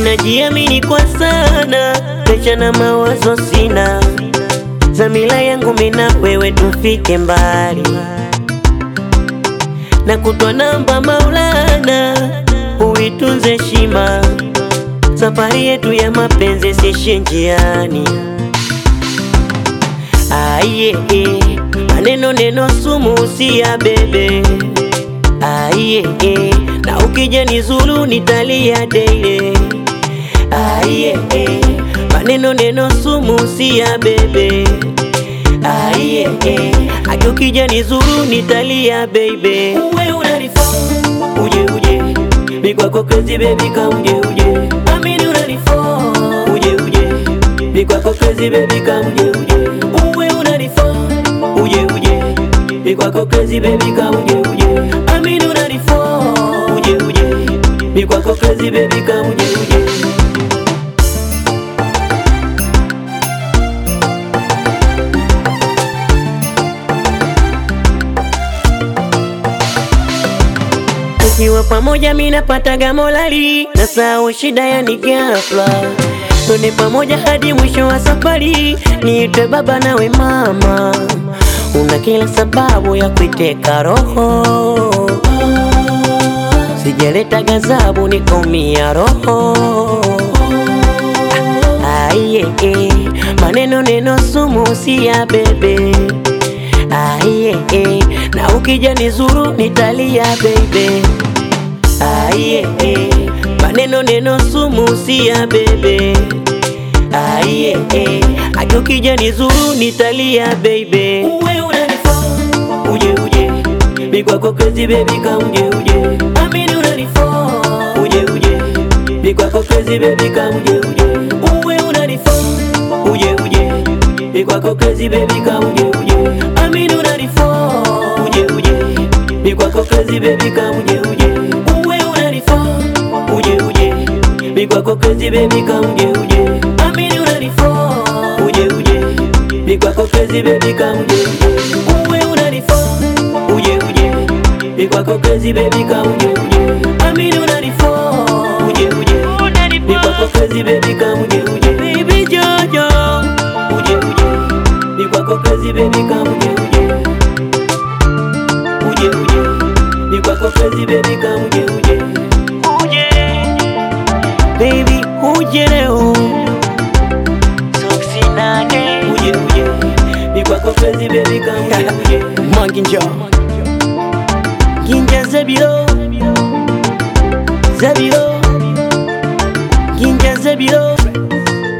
najiamini kwa sana, pesha na mawazo sina, zamila yangu mina wewe tufike mbali, na kutwa namba Maulana, uitunze heshima, safari yetu ya mapenzi sishe njiani. Aiye, maneno neno sumu usia bebe Aiye, na ukija nizulu nitalia daily Aiye, maneno neno sumu usia bebe Aiye, hadi ukija nizulu nitalia baby Uwe unanifaa uje uje mikwako crazy baby ka uje uje amini unanifaa uje uje mikwako crazy baby ka uje uje uwe unanifaa uje uje mikwako crazy baby ka uje uje amini unanifaa uje uje mikwako crazy baby ka uje uje Tukiwa pamoja mimi napataga molali na sao shida yani ghafla Twende pamoja hadi mwisho wa safari, niite baba nawe mama, una kila sababu ya kuiteka roho. Sijaleta gazabu nikaumia roho. Aiye, maneno neno sumu si ya bebe. Aiye, na ukija nizuru nitalia baby. Aiye, maneno neno sumu si ya bebe. Aiye, hadi ukija nizuru nitalia baby. Uwe unanifaa uje uje, mikwako crazy baby ka uje uje, amini unanifaa uje uje, mikwako crazy baby ka uje uje, uwe unanifaa uje uje, mikwako crazy baby ka uje uje, amini unanifaa uje uje, mikwako crazy baby ka uje uje, uwe unanifaa uje uje, mikwako crazy baby ka uje uje, amini unanifaa uje uje, mikwako crazy baby ka uje uje, uwe unanifaa uje uje, mikwako crazy baby ka uje uje, amini unanifaa uje uje, mikwako crazy baby ka uje uje, baby Jojo uje uje, mikwako crazy baby ka uje uje, uje uje, mikwako crazy baby ka uje uje, uje baby uje leo Soksinage uje uje, mikwako crazy baby ka uje uje, Manginja Ginja Zabiro Zabiro Ginja Zabiro